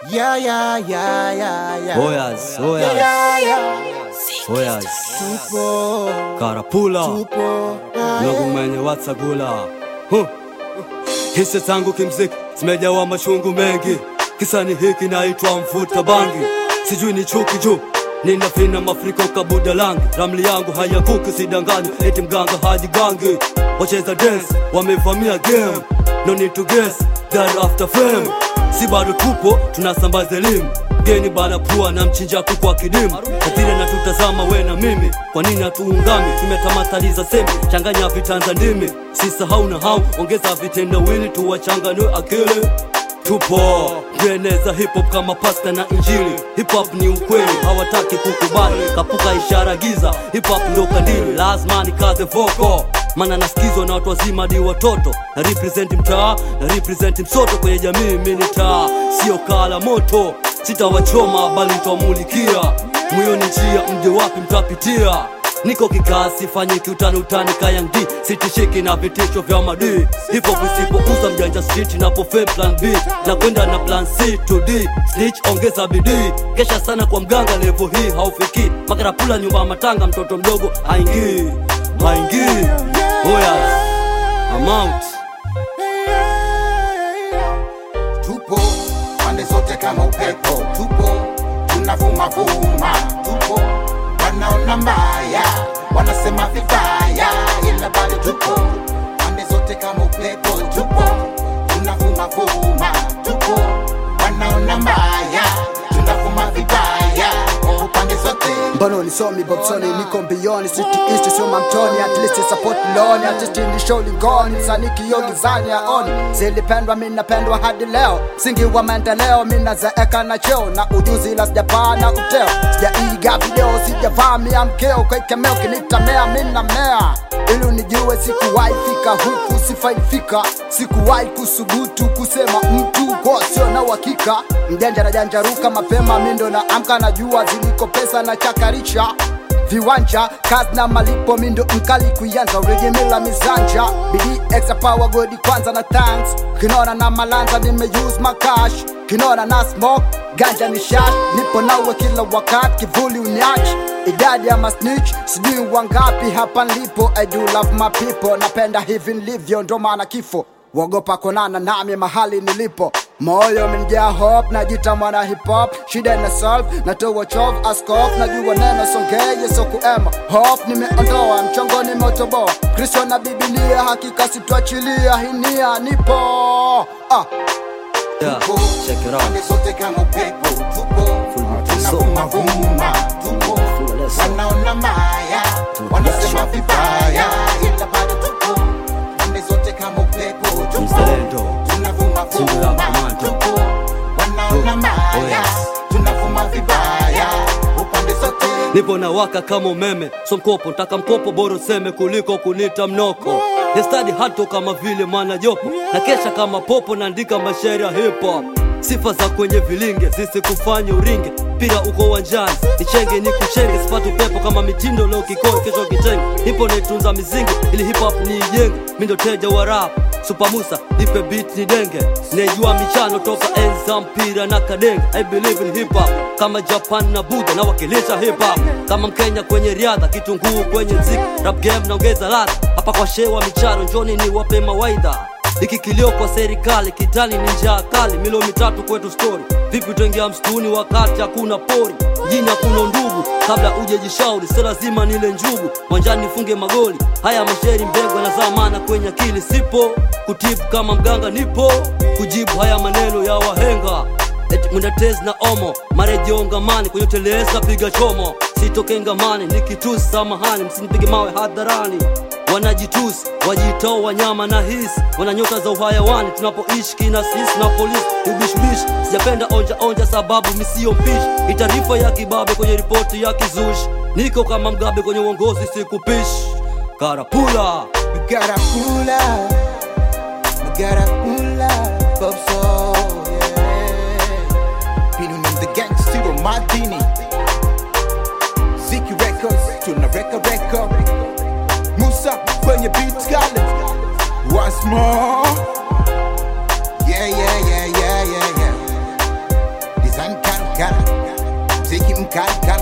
Yeah, yeah, yeah, yeah, yeah. Oyas, oyas, Yeah, yeah. oyas. Tupo, Karapula tupo. Ah, ndugu mwenye watsagula huh. Hisia zangu kimziki zimejawa machungu mengi, kisa ni hiki naitwa mvuta bangi, sijui ni chuki juu nina vina mafriko kabuda langi, ramli yangu hayakuki, sidanganywa eti mganga hajigangi. Wacheza dance wamevamia game, no need to guess that after fame, si bado tupo tunasambaza elimu geni bana pua na mchinja kuku wa kidimu kadhire na tutazama we na mimi kwa nini hatuungami tumetamataliza semi changanya vitanza ndimi sisahau na hau ongeza vitendawili tuwachanganue akili tupo kueneza hip hop kama pasta na injili hip hop ni ukweli hawataki kukubali kapuka ishara giza hip hop ndo kandili lazima nikaze voko mana nasikizwa na watu wazima hadi watoto na represent mtaa na represent msoto kwenye jamii mini taa sio kala moto sitawachoma bali nitawamulikia moyoni njia mje wapi mtapitia niko kikasi fanye kiutani utani kayandi sitishiki na vitisho vya madii hivyo visipouza mjanja street napofe plan b na kwenda na plan c to d snitch ongeza bidii kesha sana kwa mganga levo hii haufiki makarapula nyumba ya matanga mtoto mdogo haingii haingii oyas amount Tupo pande zote kama upepo, tupo tunavuma vuma, tupo wanaona mbaya, wanasema vibaya, ila bado tupo pande zote kama upepo, tupo tunavuma vuma, tupo wanaona mbaya, tunavuma vibaya, oh, pande zote Mbona unisomi Bobsoni, niko mbioni City East sio mamtoni, at least support loni Artist ni show lingoni, msanii kioo gizani aoni Zilipendwa mi napendwa hadi leo, msingi wa maendeleo mi nazeeka na cheo na ujuzi ila sijapaa na uteo Sijaiga video, sijavamia mkeo kwa ikemeo kinitamea mi namea ili unijue sikuwahi fika huku sifai fika sikuwahi kusubutu kusema mtu kwa sio na uhakika mjanja na janjaruka mapema mindo na amka na jua ziliko pesa na chakarisha viwanja kazi na malipo mindo mkali kuianza urejemela mizanja bidii extra power godi kwanza na thanks kinona na malanza nimeuse makash kinona na smoke ganja ni shash nipo nawe kila wakati kivuli unyachi idadi ya masnitch sijui wangapi hapa nilipo i do love my people napenda hivi nilivyo ndo maana kifo wogopa konana nami mahali nilipo moyo menjaa hope najita mwana hip hop shida na solve natoa chov askof najua neno songeye so kuema hope nimeondoa mchongo nimeutoboa kristo na bibilia hakika sitwachilia hinia nipo ah. yeah, tupo check it pande out zote kama upepo, tupo Full tunavuma vuma, tupo Full leso. wanaona mbaya, wanasema vibaya, ila bado tupo pande zote kama upepo, tupo mzalendo tunavuma Simba ya vuma, Komando. tupo wanaona Oh, mbaya, yes. tunavuma vibaya, upande zote nipo na waka kama umeme so mkopo ntaka mkopo bora useme kuliko kunita mnoko nestadi hato kama vile mwana jopo na kesha kama popo naandika mashairi ya hip hop sifa za kwenye vilinge zisikufanye uringe pira uko uwanjani nichenge ni kuchenge sipati upepo kama mitindo leo kikoi kesho kitenge nipo naitunza mizingi ili hip hop niijenge mindo teja wa rap Super Musa nipe beat ni denge Nejua michano toka enzi za mpira na kadenge I believe in hip hop kama Japan na Buddha na wakilisha hip hop kama Mkenya kwenye riadha kitunguu kwenye mziki rap game naongeza ladha hapa kwa shewa michano njoni ni wape mawaidha hiki kilio kwa serikali kitani ni njaa kali milo mitatu kwetu story vipi utaingia msituni wakati hakuna pori mjini hakuna ndugu kabla uje jishauri si lazima nile njugu mwanjani nifunge magoli haya masheri mbegu yanazaa maana kwenye akili sipo kutibu kama mganga nipo kujibu haya maneno ya wahenga eti mwendatezi na omo marejeongamani kwenye teleza piga chomo sitokengamani nikitusi samahani msinipige mawe hadharani wanajitusi wajitao wanyama na hisi wana nyota za uhayawani tunapoishi kina sisi na polisi ubishbishi sijapenda onja onja sababu misio mpishi ni taarifa ya kibabe kwenye ripoti ya kizushi niko kama mgabe kwenye uongozi sikupishi karapula We gotta pull up, we gotta pull up, Bob Soul, yeah. Pino in the gangster of Martini. Ziki Records, tuna reka reka. Musa kwenye beat kale. Once more. Yeah, yeah, yeah, yeah, yeah, yeah. kali kali